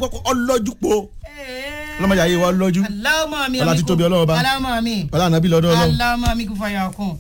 ọlọ́jú po ọlọ́mọdé ayé wa ọlọ́jú aláwọ̀ mi Ọlá títóbi Ọlọ́run Ọba. aláwọ̀ mi ọlá ànábì lọ́dọ̀ ọlọ́run. aláwọ̀ mi kò fàyà kún.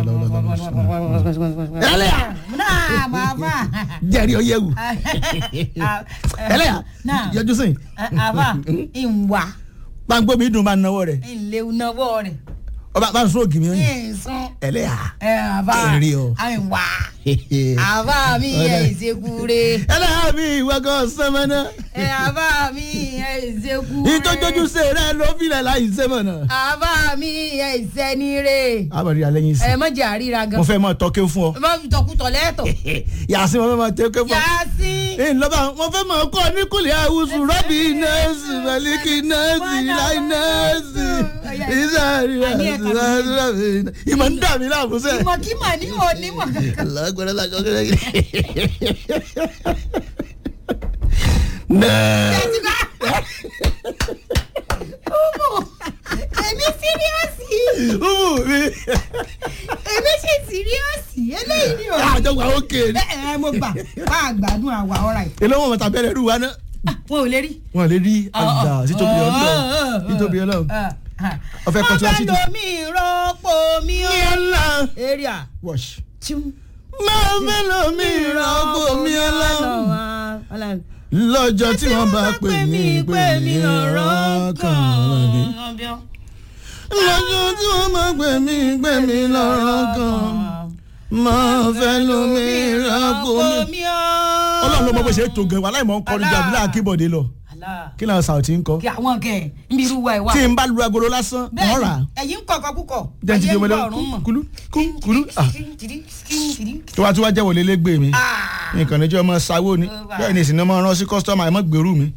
ẹlẹ́yà náà bàbá. jẹ́rìí ọyẹ́ wù ẹlẹ́yà náà yọjú sìn àbá ìwà gbàngbó mi dùn bá ń náwó rẹ̀ ìléwu náwó rẹ̀ ọba bá ń sún ògì mi yín ìsún ẹlẹ́yà ẹ àbá Èrè o. ìwà àbá mi ẹ ìṣekúre ẹlẹ́yà mi ìwọ kan sẹ́mẹ́nà ẹ àbá mi ẹ ìṣekúre ìtọ́jọ́jú ṣe rẹ̀ ló filẹ̀ láì sẹ́mẹ́nà. àbá mi ẹ ìṣẹ́nire àbẹ̀rẹ̀ alẹ́ yín sí ẹ mọ̀jẹ̀ àríra gan mo fẹ́ mọ tọ́kẹ́ fún ọ mọ̀ tọkùtọ̀ lẹ́tọ̀ yàtí mo fẹ́ mọ tọ́kẹ́ fún ọ. yàtí. ee lọ́ba mo fẹ́ mọ kọ́ ní kùlẹ̀ àwùsù rọ́bì nẹ́ẹ̀sì mẹ́líkì nẹ́ẹ̀sì láì nẹ́ẹ̀sì ìsàrí rọ́bì ìmọ̀ ń dà mí láàmú sẹ́. ìmọ̀ kí mà ní onímọ̀ kankan. lágbára lájọ kẹrẹ. nẹ́ẹ̀. Tẹ̀sí bá. Umu, èmi síríọ́sì. umu mi. Èmi ṣe síríọ́sì. Eléyìí ni o. àjọpọ̀ àwọn kéèrè. Ẹ ẹ mo gbà wá àgbàdùn àwa ọ̀rà yìí. èló wọn mọ̀ta bẹ̀rẹ̀ rú wa náà. Wọn ò lè rí. wọn lè rí àgbà títóbi ọlọ́run títóbi ọlọ́run. Ọfẹ́ kọ́ tí wá sí jù. Ọfẹ́ lomi rọ́pò mi ó. ní ọ̀la. Area. wash. Chum. máa mélòó mi ìrọ̀gbò mi ọlọ́run. lọ́jọ́ tí wọ́n bá pè mí pè mí lọ́rọ̀ kan lọ́dí. lọ́jọ́ tí wọ́n bá pè mí pè mí lọ́rọ̀ kan máa fẹ́ lómi ìrọ̀gbò mi. ọlọ́run ló mọ bó ṣe é tó gan wa láì mọ̀ ń kọrin jàdí láà kíbọ̀dé lọ kí náà sàùtì ń kọ. Kí àwọn kẹ̀ ń bí irú wa ẹ̀ wá. tí n bá lu agolo lásán wọ́n rà á. ẹ̀yin kọ̀ọ̀kan púpọ̀. jẹ́ ti di ọmọdé kúlú kúlú kúlú. ah, tó wá tí wá jẹ́ wọlé lẹ́gbẹ̀ẹ́ mi nǹkan níjọ́ ọmọ sáwó ni bẹ́ẹ̀ ni ìsìn ọmọ rán sí kọ́sítọ́mù àìmọ́ gbèrú mi.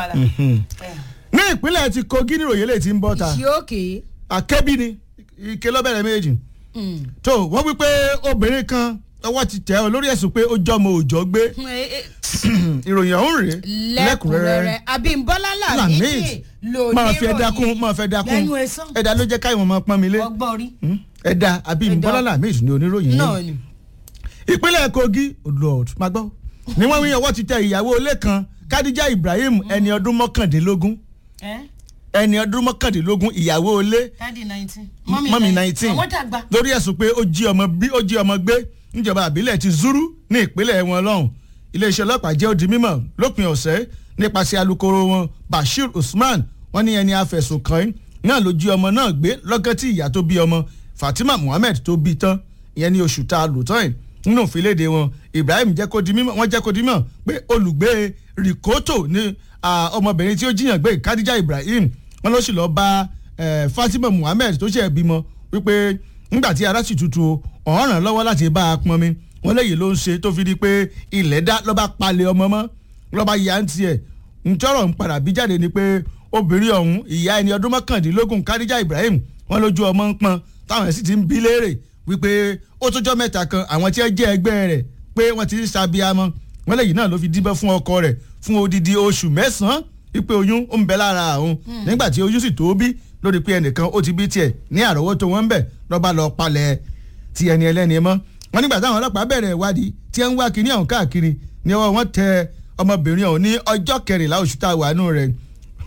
ní ìpínlẹ̀ ti kogi ní ìròyìn lè ti ń bọ́ ta ṣé òkè. akẹ́bí ni ike lọ́bẹ̀rẹ̀ méjì tó wọ́n wí pé obìnrin kan ọwọ́ ti tẹ̀ ọ́ lórí ẹ̀sùn pé ó jọmọ òòjọ́ gbé ìròyìn ọ̀hún rèé lẹ́kùnrẹ́rẹ́ abímbọ́lá làmídì lónìí máa fi ẹ̀dá kún máa fi ẹ̀dá kún lẹ́nu ẹ̀sán ẹ̀dá ló jẹ́ káyọ̀ máa pọ́n mi lé ọgbọ́n rí. ẹ̀dá àbí bọ́lá làmídì ní oníròyìn náà náà ni. ìpínlẹ̀ kogi lord máa gbọ́ ni wọ́n wí ọwọ́ ti tẹ ìyàwó ilé kan kadija ibrahim ẹni ọdún mọ́kàndínlógún ẹni ọdún mọ́kàndínlógún ìyàwó ilé dáàdi nineteen. mọ́mì nineteen àwọn dàgbà. lórí ẹ̀sùn pé ó jí ọmọ bí ó jí ọmọ gbé níjọba àbílẹ̀ ti zuru ní ìpínlẹ̀ wọn lọ́hùn iléeṣẹ́ ọlọ́pàá jẹ́ ó di mímọ̀ lópin ọ̀sẹ̀ nípasẹ̀ alukoro wọn bashir usman wọ́n ní ẹni afẹ̀sùn kàn náà ló jí ọmọ náà gbé lọ́gán tí ìyá tó bí ọmọ fatima muhammed tó bí tán ìyẹn ní oṣù tá a lò tán yìí nínú ìfiléde wọn ibrahim jẹ́ kó di mímọ̀ wọ́n jẹ́ kó di mímọ̀ pé olùgbé rikoto ní ọmọbìnrin tí ó jiyàn gbé kadija ibrahim wọ́n ló sì lọ bá fatima muhammed tó ṣe bímọ wípé nígbà tí ara sì tutù ọ̀hún ràn lọ́wọ́ láti bá a pọnmi wọ́n léyìí ló ń ṣe tó fi di pé ilẹ̀ dá lọ́ba palẹ̀ ọmọ mọ́ lọ́ba yà ń tiẹ̀ ntọ́rọ̀ ń padà bí jáde ni pé obìnrin ọ̀hún ìyá ẹni ọdún mọ́kàndínlógún kadija ibrahim wọ́n lójú ọmọ ń pọn táwọn sì ti ń bí léèrè wípé ó tójọ́ mẹ́ta kan àwọn tí ẹ jẹ́ ẹgbẹ́ rẹ̀ pé wọ́n ti ń ṣàbíamọ́ wọ́n léyìí náà ló fi díbẹ́ fún ọkọ rẹ̀ fún odidi oṣù mẹ́sàn-án wípé oyún ó ń bẹ lára àwọn nígbà tí oyún sì tó bí lórí pé ẹnìkan ó ti bí tiẹ̀ ní àrọ́wọ́tó wọn ń bẹ̀ lọ́ba lọ palẹ̀ ti ẹni ẹlẹ́ni mọ́ wọn nígbà táwọn ọlọ́pàá bẹ̀rẹ̀ ìwádìí tí ẹ ń wá kíní ọ̀hún káàkiri ni ọwọ́ wọn tẹ ọmọbìnrin ọ̀hún ní ọjọ́ kẹrìnlá oṣù tá a wà nù rẹ̀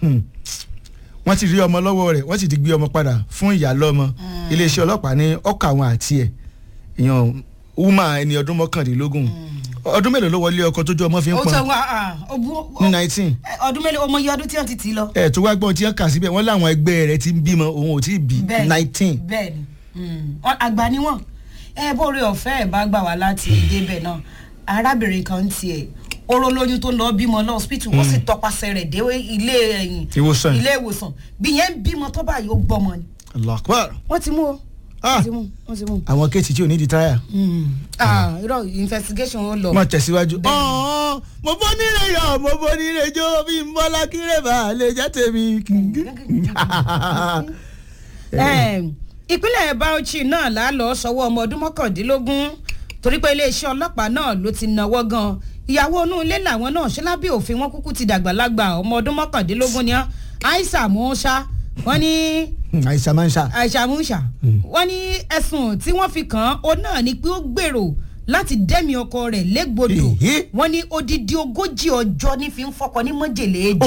wọ́n ti rí ọmọ lọ́wọ́ rẹ̀ wọ́n sì ti gbé ọmọ padà fún ìyá lọ́mọ iléeṣẹ́ ọlọ́pàá ní ọkọ̀ àwọn àti ẹ̀ èèyàn wúmà ẹni ọdún mọ́kàndínlógún ọdún mélòó ló wọlé ọkọ tójú ọmọ fi ń ó pọn tẹ wá ní nineteen ọdún mélòó ọmọ iye ọdún tí wọ́n ti tì lọ. ẹ̀ tó wá gbọ́n tí wọ́n kà síbẹ̀ wọ́n láwọn ẹgbẹ́ rẹ̀ ti ń bímọ òun ò tí ì bí Bẹ́ẹ̀ni, nineteen bẹ́ẹ̀ni Mm. Ọ- àgbà ni wọn ẹ bóore ọ̀fẹ́ ẹ̀ bá gbà wá láti débẹ̀ náà arábìnrin kan tiẹ̀ oró lóyún tó lọ bímọ lọ hospital wọ́n sì tọpasẹ̀ rẹ̀ dé ilé ẹ̀yìn Ìwòsàn. ilé ìwòsàn bí yẹn ń bímọ tó báyìí ó gbọmọ ni Allah akbar wọ́n ti mú o Ah. wọ́n ti mú wọ́n ti mú. àwọn kéètì tí ò ní di táyà. ah irọ́ investigation ó lọ. mo tẹ̀síwájú. ọ̀ọ́ mo bọ́ nílé yọ mo bọ́ nílé jó bí n bọ́lá kírè bá lè jẹ́ tèmi. Em, ìpínlẹ̀ Bauchi náà là á lọ sọ́wọ́ ọmọ ọdún mọ́kàndínlógún torí pé iléeṣẹ́ ọlọ́pàá náà ló ti náwó gan ìyàwó inú ilé làwọn náà ṣe lábẹ́ òfin wọn kúkú ti dàgbàlagbà ọmọ ọdún mọ́kàndínlógún ni wọ́n Aisha Musa wọ́n ní àìsàn máa ń ṣá. Aisha Musa wọ́n ní ẹ̀sùn tí wọ́n fi kàn án ó náà ni pé ó gbèrò láti dẹ́mi ọkọ rẹ̀ légbodò Èhé. wọ́n ní odidi ogójì ọjọ́ ní fi ń fọkọ ní mọ́jèlé